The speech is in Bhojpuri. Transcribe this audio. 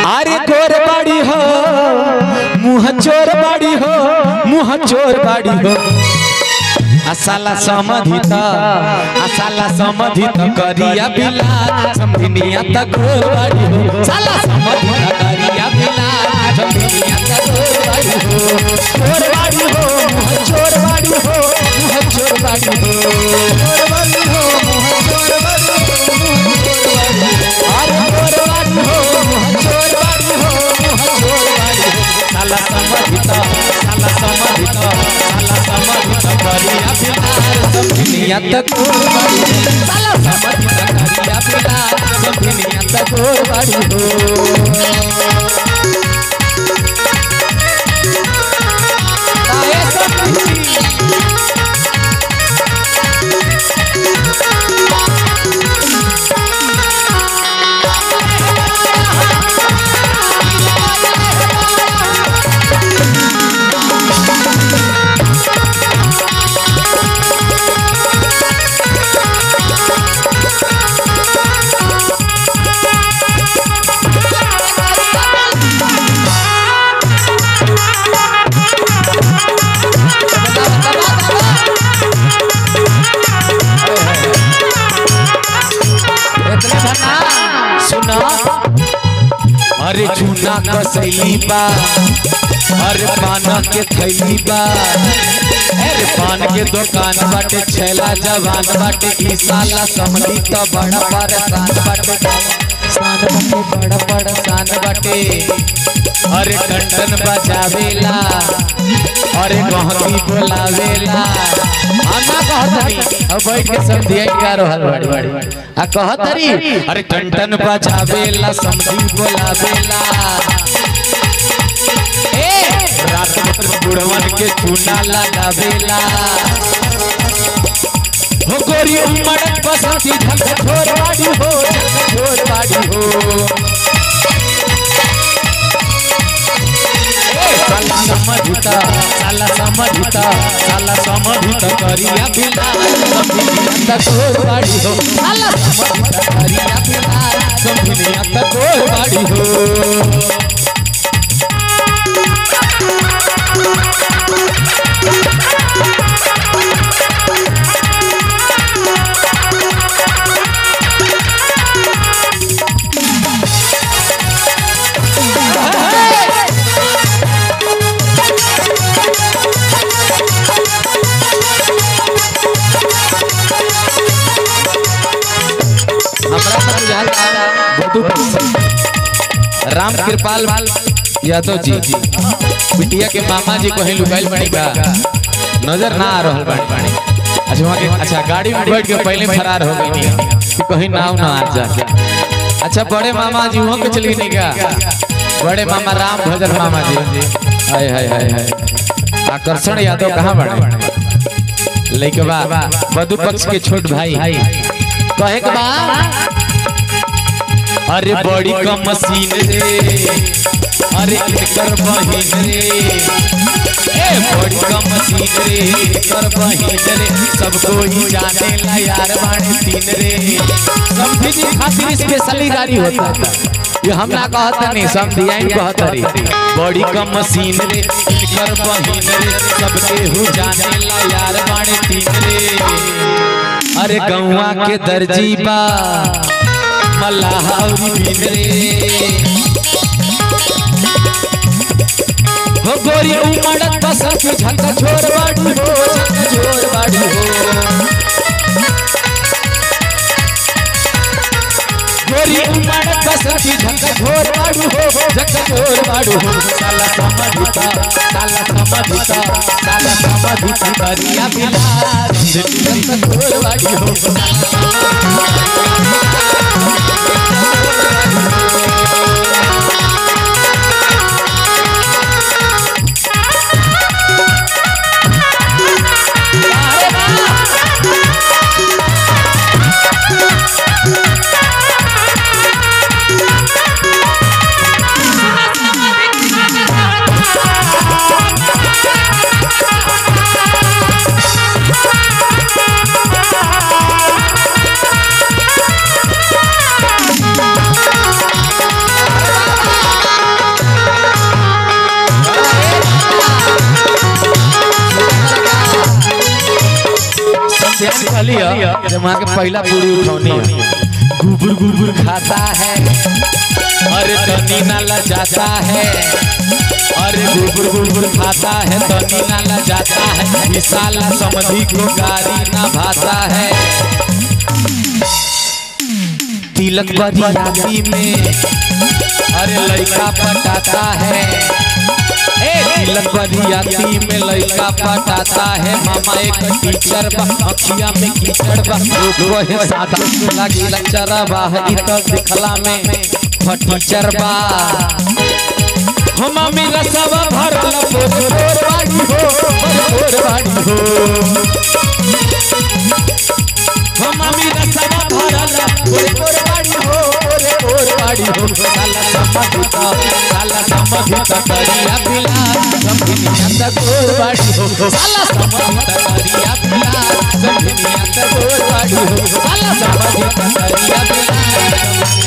अरे गोर बाड़ी हो मुँह चोर बाड़ी हो मुँह चोर बाड़ी हो असाला समधित असाला समधित करिया बिला समधिनिया तक गोर बाड़ी हो साला समधित करिया बिला समधिनिया तक गोर बाड़ी हो चोर बाड़ी हो मुँह चोर बाड़ी हो मुँह चोर बाड़ी हो चोर बाड़ी हो मुँह चोर बाड़ी हो अरे चोर बाड़ी हो मुँह चोर बाड़ी हो मुँह चोर बाड़ी हो साला समधित साला समधित साला समधित करिया बिलार समधिनिया तक गोर बाड़ी हो साला समधित करिया बिलार समधिनिया तक गोर बाड़ी हो काहे समधी इतने भना सुना अरे चूना कसैली बा अरे पान के थैली बा अरे पान के दुकान बाटे छैला जवान बाटे ई साला समझी तो बड़ा परेशान बाटे शान बाटे बड़ा परेशान बाटे अरे कंटन बजावेला अरे गहकी बोलावेला आना कहतरी अब बैठ के सब दिया का रहल बाड़ी बाड़ी आ कहतरी अरे टन बजावेला समझी बोलावेला ए रात में बुढ़वन के चूना लगावेला हो गोरी उमड़त बसंती झक छोर बाड़ी हो झक छोर बाड़ी हो साला समझता साला समझता साला समझता करिया बिला समझिया तक बाड़ी हो साला समझता करिया बिला समझिया तक बाड़ी हो हमरा तो बुझाल बटू पक्षी राम कृपाल यादव जी बिटिया के मामा जी कहीं लुकाइल बनी का नजर ना आ रहल बानी बानी अच्छा वहाँ के अच्छा गाड़ी में बैठ के पहले फरार हो गई कि कहीं नाव ना आ जा अच्छा बड़े मामा जी वहाँ के चली नहीं का बड़े मामा राम भजन मामा जी हाय हाय हाय हाय आकर्षण यादव कहाँ बड़े लेके बा बधु पक्ष के छोट भाई कहे के बा अरे बड़ी कम मशीन रे अरे कर बहिन रे ए बड़ी कम मशीन रे कर बहिन रे सबको ही जाने ला यार बाणे तीन रे समझी जी खातिर स्पेशली गाड़ी होता ये हम ना कहता नहीं समझिया ही कहता रे बड़ी कम मशीन रे कर बहिन रे सबके हु जाने ला यार बाणे तीन रे अरे गौवा के दर्जी बा मल्लाहौरी बिन रे हो गोरी उमड़त बसर के झक छोर बाड़ी हो झक छोर बाड़ी हो गोरी उमड़त बसर के झक छोर बाड़ी हो झक छोर बाड़ी हो साला समझता साला समझता साला समझता करिया बिलार झक छोर बाड़ी हो कहली है जब वहाँ के पहला पूरी उठौनी है गुबुर गुबुर खाता है अरे तनी नाला जाता है अरे गुबुर गुबुर खाता है तनी नाला जाता है विशाला समधि को गाड़ी ना भाता है तिलक बरियाती में अरे लड़का पटाता है ए तिलक बरियाती में लड़का पटाता है मामा एक टीचर बा अखिया में कीचड़ बा वो है सादा लगी लचरा बा ई तो दिखला में फटीचर बा हम मेरा सब भरल पोर बाड़ी हो पोर बाड़ी हो हम मेरा सब भरल पोर बाड़ी हो पोर बाड़ी हो साला समझित साला समझित करिया पिला समझिया त गोर बाड़ी हो साला समझित करिया पिला समझिया त गोर बाड़ी हो साला समझित करिया पिला